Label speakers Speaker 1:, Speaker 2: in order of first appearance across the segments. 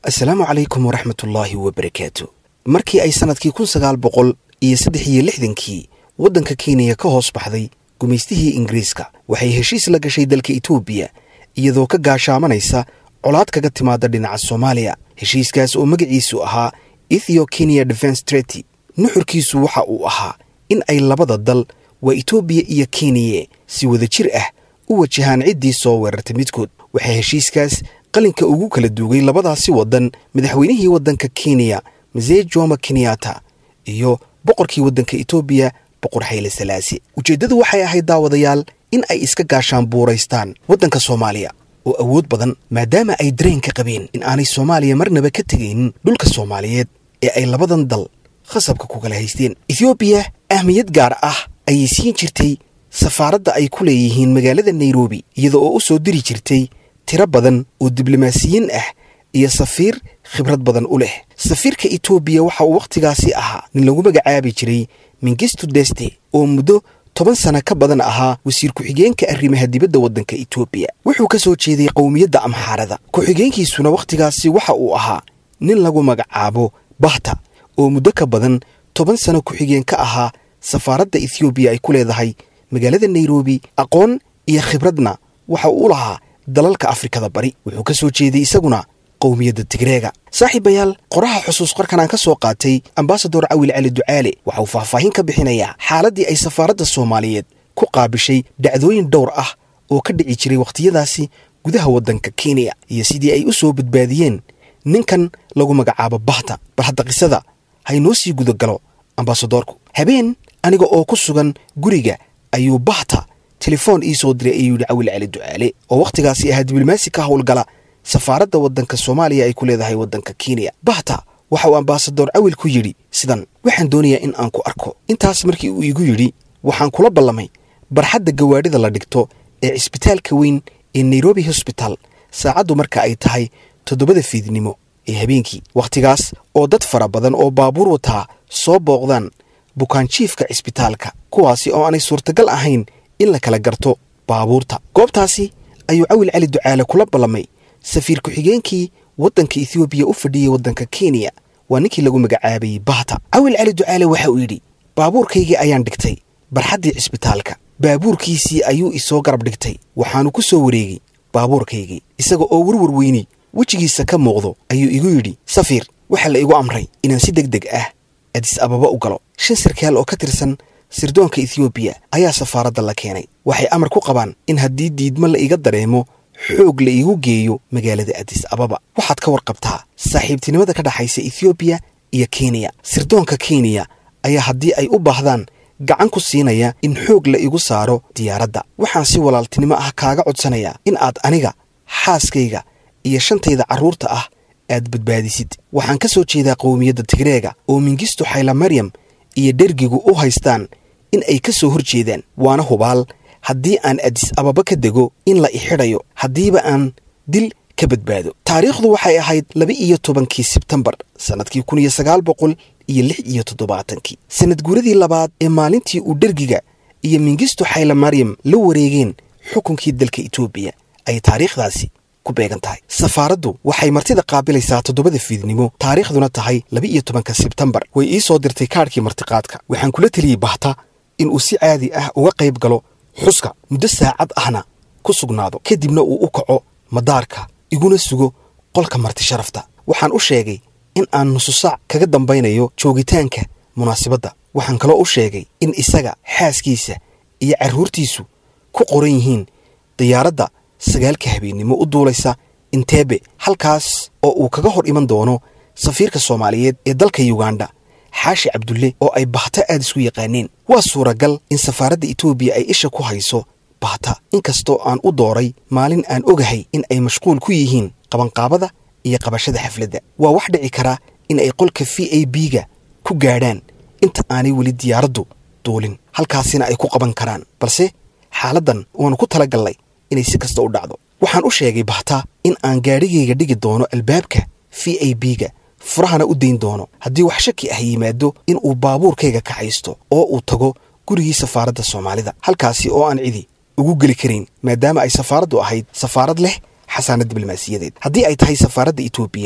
Speaker 1: assalaamu calaykum waraxmatullaahi wabarakaatu markii ay sannadkii kun sagaal boqol iyo saddex iyo lixdankii waddanka kenya ka hoos baxday gumaystihii ingiriiska waxay heshiis la gashay dalka etoobiya iyadoo ka gaashaamanaysa colaad kaga timaada dhinaca soomaaliya heshiiskaas oo magaciisu ahaa ethio kenya defense trety nuxurkiisu waxa uu ahaa in ay labada dal waa etoobiya iyo kenya si wada jir ah u wajahaan ciddii soo weerartay midkood waxaa heshiiskaas qalinka ugu kala duugay labadaasi waddan madaxweynihii waddanka kenya masee joma kenyatta iyo boqorkii waddanka etoobiya boqor xayle salaasi ujeeddadu waxay ahayd daawadayaal in ay iska gaashaan buuraystaan waddanka soomaaliya oo awood badan maadaama ay dareen ka qabeen in aanay soomaaliya marnaba ka tegaynin dhulka soomaaliyeed ee ay labadan dal khasabka ku kala haysteen ethoobiya ahmiyad gaar ah ayay siin jirtay safaaradda ay ku leeyihiin magaalada nairobi iyada oo u soo diri jirtay tiro badan oo diblomaasiyiin ah iyo safiir khibrad badan u leh safiirka etoobiya waxa uu wakhtigaasi ahaa nin lagu magacaabi jiray mingistu deste oo muddo toban sana ka badan ahaa wasiir ku-xigeenka arrimaha dibadda waddanka etoobiya wuxuu ka soo jeeday qowmiyadda amxaarada ku-xigeenkiisuna wakhtigaasi waxa uu ahaa nin lagu magacaabo bahta oo muddo ka badan toban sano ku-xigeen ka ahaa safaaradda ethoobiya ay ku leedahay magaalada nairobi aqoon iyo khibradna waxa uu u lahaa dalalka afrikada bari wuxuu ka soo jeeday isaguna qowmiyadda tigreega saaxiibayaal qoraha xusuus qarkan aan ka soo qaatay ambasador cawil cali ducaale waxa uu faahfaahin ka bixinayaa xaaladdii ay safaaradda soomaaliyeed ku qaabishay dhacdooyin dhowr ah oo ka dhici jiray wakhtiyadaasi gudaha waddanka kenya iyo sidii ay u soo badbaadiyeen ninkan lagu magacaabo bahta bal hadda qisada haynoo sii gudagalo ambasadorku habeen aniga oo ku sugan guriga ayuu bahta telefoon ii soo diray ayuu yidhi cawil cali ducaale oo wakhtigaasi ahaa diblomaasi ka howlgala safaaradda waddanka soomaaliya ay ku leedahay waddanka kenya bahta waxa uu ambasador cawil ku yidhi sidan waxaan doonayaa in aan ku arko intaas markii uu iigu yidhi waxaan kula ballamay barxadda gawaadhida la dhigto ee cisbitaalka weyn ee nairobi hosbital saacaddu marka ay tahay toddobada fiidnimo ee habeenkii wakhtigaas oo dad fara badan oo baabuur wataa soo booqdaan bukaanjiifka cisbitaalka kuwaasi oo aanay suurtagal ahayn in la kala garto baabuurta goobtaasi ayuu cawil cali ducaale kula ballamay safiir ku-xigeenkii waddanka ethoobiya u fadhiyey waddanka kenya waa ninkii lagu magacaabayey bahta cawil cali ducaale waxa uu yidhi baabuurkaygii ayaan dhigtay barxaddii cisbitaalka baabuurkiisii ayuu isoo garab dhigtay waxaanu ku soo wareegay baabuurkaygii isaga oo warwar weyni wejigiisa ka muuqdo ayuu igu yidhi safiir waxaa la igu amray inaan si deg deg ah adis ababa u galo shan sarkaal oo ka tirsan sirdoonka ethoobiya ayaa safaaradda la keenay waxay amar ku qabaan in haddii diidmo la iga dareemo xoog la iigu geeyo magaalada adis ababa waxaad ka warqabtaa saaxiibtinimada ka dhexaysa ethoobiya iyo kenya sirdoonka kenya ayaa haddii ay u baahdaan gacan ku siinaya in xoog la igu saaro diyaaradda waxaan si walaaltinimo ah kaaga codsanayaa in aad aniga xaaskayga iyo shantayda carruurta ah aad badbaadisid waxaan ka soo jeedaa qowmiyadda tigreega oo mingistu xayla maryam iyo dhergigu u haystaan in ay ka soo hor jeedaan waana hubaal haddii aan adis ababa ka dego in la ixidhayo haddiiba aan dil ka badbaado taariikhdu waxay ahayd laba iyo tobankii sebtembar sannadkii kun iyo sagaal boqol iyo lix iyo toddobaatankii sannad guuradii labaad ee maalintii uu dhergiga iyo mingistu xayla maryam la wareegeen xukunkii dalka etoobiya ay taariikhdaasi ku beegan tahay safaaraddu waxay martida qaabilaysaa toddobada fiidnimo taariikhduna tahay laba iyo tobanka sebtembar way ii soo dirtay kaadhkii martiqaadka waxaan kula teliyey bahta inuu si caadi ah uga qayb galo xuska muddo saacad ahna ku sugnaado kadibna uu u kaco madaarka iguna sugo qolka marti sharafta waxaan u sheegay in aan nusu saac kaga dambaynayo joogitaanka munaasabadda waxaan kaloo u sheegay in isaga xaaskiisa iyo carruurtiisu ku qoran yihiin diyaaradda sagaalka habeennimo u duulaysa inteebe halkaas oo uu kaga hor iman doono safiirka soomaaliyeed ee dalka yuganda xaashi cabdulle oo ay bahta aad isku yaqaaneen waa suuragal in safaaradda etoobiya ay isha ku hayso bahta inkastoo aan u dooray maalin aan ogahay in ay mashquul ku yihiin qabanqaabada iyo qabashada xafladda waa wax dhici karaa in ay qolka v a b-ga ku gaadhaan inta aanay weli diyaaraddu duulin halkaasina ay ku qaban karaan balse xaaladdan waannu ku tala gallay inay si kasta u dhacdo waxaan u sheegay bahta in aan gaadhigayga dhigi doono albaabka v a b-ga furahana u dayn doono haddii wax shaki ah yimaado in uu baabuurkayga kaxaysto oo uu tago gurigii safaaradda soomaalida halkaasi oo aan cidi ugu geli karayn maadaama ay safaaraddu ahayd safaarad leh xasaanad diblomaasiyadeed haddii ay tahay safaaradda etoobiya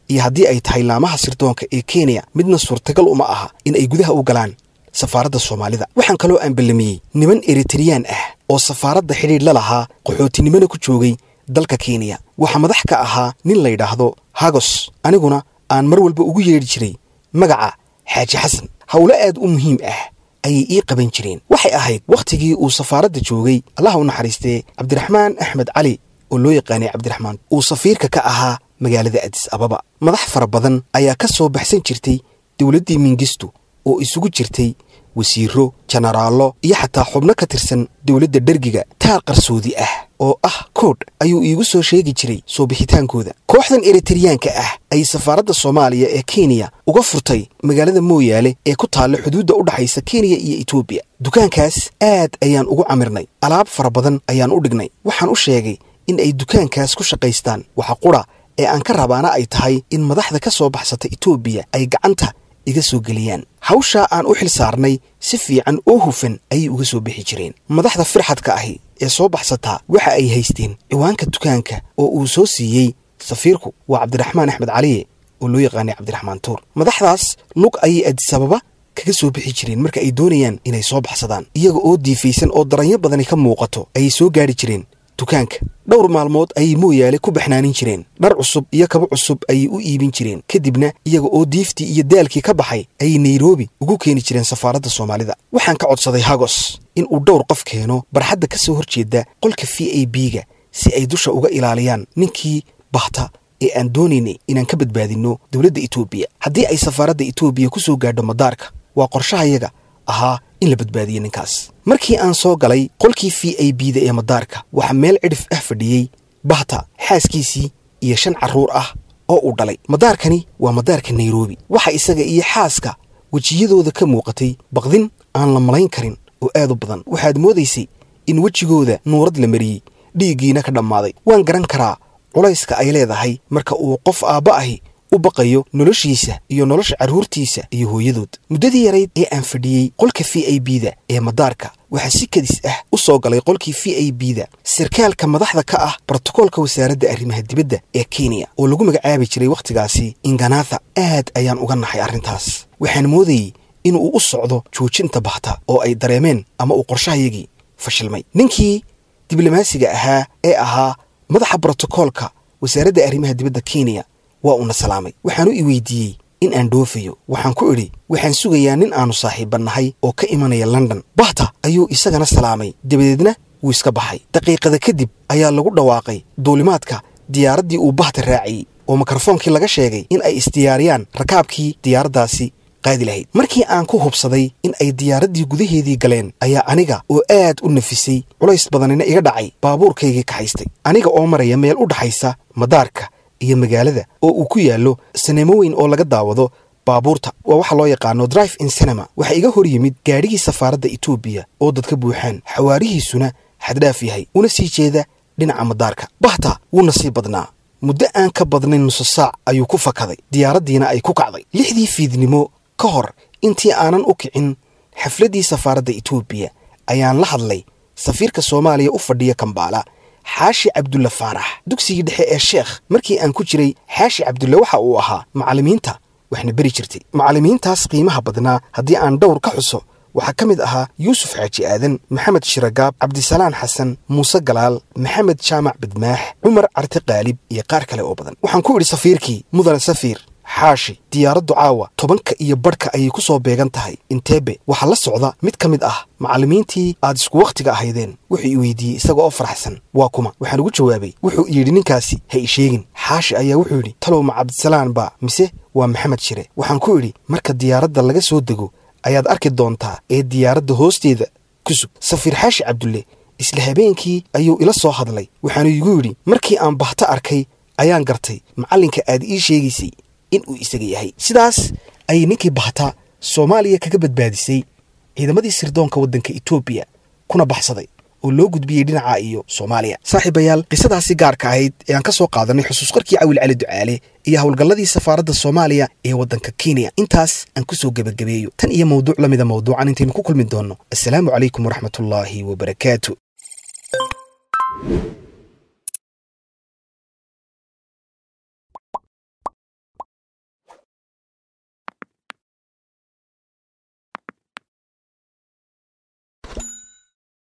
Speaker 1: iyo haddii ay tahay laamaha sirdoonka ee kenya midna suurtagal uma aha in ay gudaha u galaan safaaradda soomaalida waxaan kaloo aan ballamiyey niman eritreyaan ah oo safaaradda xidhiidh la lahaa qaxootinimona ku joogay dalka kenya waxaa madax ka ahaa nin la yidhaahdo hagos aniguna aan mar walba ugu yeedhi jiray magaca xaaji xasan howlo aad u muhiim ah ayay ii qaban jireen waxay ahayd wakhtigii uu safaaradda joogay allaha u naxariistee cabdiraxmaan axmed cali oo loo yaqaanay cabdiraxmaan uu safiirka ka ahaa magaalada adis ababa madax fara badan ayaa ka soo baxsan jirtay dowladdii mingistu oo isugu jirtay wasiiro jenaraallo iyo xataa xubno ka tirsan dowladda dhergiga taar qarsoodi ah oo ah koodh ayuu iigu soo sheegi jiray soo bixitaankooda kooxdan eritareyaanka ah ay safaaradda soomaaliya ee kenya uga furtay magaalada mooyaale ee ku taalla xuduudda u dhaxaysa kenya iyo etoobiya dukaankaas aad ayaan ugu camirnay alaab fara badan ayaan u dhignay waxaan u sheegay in ay dukaankaas ku shaqaystaan waxa qudha ee aan ka rabaana ay tahay in madaxda ka soo baxsata etoobiya ay gacanta iga soo geliyaan hawshaa aan u xil saarnay si fiican oo hufan ayay uga soo bixi jireen madaxda firxadka ahi ee soo baxsataa waxa ay haysteen ciwaanka dukaanka oo uu soo siiyey safiirku waa cabdiraxmaan axmed caliye oo loo yaqaanay cabdiraxmaan tuur madaxdaas lug ayay adisababa kaga soo bixi jireen marka ay doonayaan inay soo baxsadaan iyaga oo diifaysan oo daranyo badani ka muuqato ayay soo gaadhi jireen dukaanka dhowr maalmood ayay mooyaale ku baxnaanin jireen dhar cusub iyo kaba cusub ayay u iibin jireen kadibna iyaga oo diiftii iyo daalkii ka baxay ayay nairobi ugu keeni jireen safaaradda soomaalida waxaan ka codsaday hagos in uu dhowr qof keeno barxadda ka soo horjeeda qolka v a b-ga si ay dusha uga ilaaliyaan ninkii bahta ee aan doonaynay inaan ka badbaadinno dowladda etoobiya haddii ay safaaradda etoobiya ku soo gaadho madaarka waa qorshahayaga ahaa in la badbaadiyo ninkaas markii aan soo galay qolkii v a b-da ee madaarka waxaa meel cidhif ah fadhiyey bahta xaaskiisii iyo shan carruur ah oo uu dhalay madaarkani waa madaarka nairobi waxa isaga iyo xaaska wejiyadooda ka muuqatay baqdin aan la malayn karin oo aad u badan waxaad moodaysay in wejigooda nuurad la mariyey dhiiggiina ka dhammaaday waan garan karaa culayska ay leedahay marka uu qof aabba ahi u baqayo noloshiisa iyo nolosha carruurtiisa iyo hooyadood muddadii yarayd ee aan fadhiyey qolka v a b-da ee madaarka waxaa si kadis ah u soo galay qolkii v a b-da sarkaalka madaxda ka ah brotokoolka wasaaradda arrimaha dibadda ee kenya oo lagu magacaabi jiray wakhtigaasi inganatha aad ayaan uga naxay arrintaas waxaan moodayey inuu u socdo joojinta bahta oo ay dareemeen ama uu qorshahayagii fashilmay ninkii diblomaasiga ahaa ee ahaa madaxa brotokoolka wasaaradda arrimaha dibadda kenya waa uuna salaamay waxaanu i weydiiyey in aan dhoofayo waxaan ku idhi waxaan sugayaa nin aannu saaxiibbannahay oo ka imanaya london bahta ayuu isagana salaamay dabadeedna wuu iska baxay daqiiqada kadib ayaa lagu dhawaaqay duulimaadka diyaaraddii uu bahta raaciyey oo mikrofoonkii laga sheegay in ay isdiyaariyaan rakaabkii diyaaraddaasi qaadi lahayd markii aan ku hubsaday in ay diyaaraddii gudaheedii galeen ayaa aniga oo aad u nafisay culays badanina iga dhacay baabuurkaygii kaxaystay aniga oo maraya meel u dhaxaysa madaarka iyo magaalada oo uu ku yaallo saneemo weyn oo laga daawado baabuurta waa waxa loo yaqaano drive in cinema waxaa iga hor yimid gaadhigii safaaradda etoobiya oo dadka buuxaan xawaarihiisuna xaddhaaf yahay una sii jeeda dhinaca madaarka bahta wuuna sii badnaa muddo aan ka badnayn nuso saac ayuu ku fakaday diyaaraddiina ay ku kacday lixdii fiidnimo ka hor intii aanan u kicin xafladdii safaaradda etoobiya ayaan la hadlay safiirka soomaaliya u fadhiya kambaala xaashi cabdulle faarax dugsigii dhexe ee sheekh markii aan ku jiray xaashi cabdulle waxa uu ahaa macallimiinta waxna beri jirtay macallimiintaas qiimaha badnaa haddii aan dhowr ka xuso waxaa ka mid ahaa yuusuf xaaji aadan maxamed shiragaab cabdisalaan xasan muuse galaal maxamed jaamac badmaax cumar carte qaalib iyo qaar kale oo badan waxaan ku idhi safiirkii mudane safiir xaashi diyaaraddu caawa tobanka iyo badhka ayay ku soo beegan tahay inteebe waxaa la socda mid ka mid ah macallimiintii aad isku wakhtiga ahaydeen wuxuu i weydiiyey isaga oo faraxsan waa kuma waxaan ugu jawaabay wuxuu yidhi ninkaasi ha i sheegin xaashi ayaa wuxuu yidhi talow ma cabdisalaan baa mise waa maxamed shire waxaan ku idhi marka diyaaradda laga soo dego ayaad arki doontaa ee diyaaradda hoosteeda ku sug safiir xaashi cabdulle isla habeenkii ayuu ila soo hadlay waxaanu igu yidhi markii aan bahto arkay ayaan gartay macallinka aad ii sheegaysay in uu isaga yahay sidaas ayay ninkii bahta soomaaliya kaga badbaadisay ciidamadii sirdoonka waddanka etoobiya kuna baxsaday oo loo gudbiyey dhinaca iyo soomaaliya saaxiibayaal qisadaasi gaarka ahayd ee aan ka soo qaadanay xusuus qarkii cawil cali ducaale iyo howlgalladii safaaradda soomaaliya ee waddanka kenya intaas aan ku soo gebagabeeyo tan iyo mawduuc la mida mawduucan intaynu ku kulmi doonno assalaamu calaykum waraxmatullaahi wabarakaatu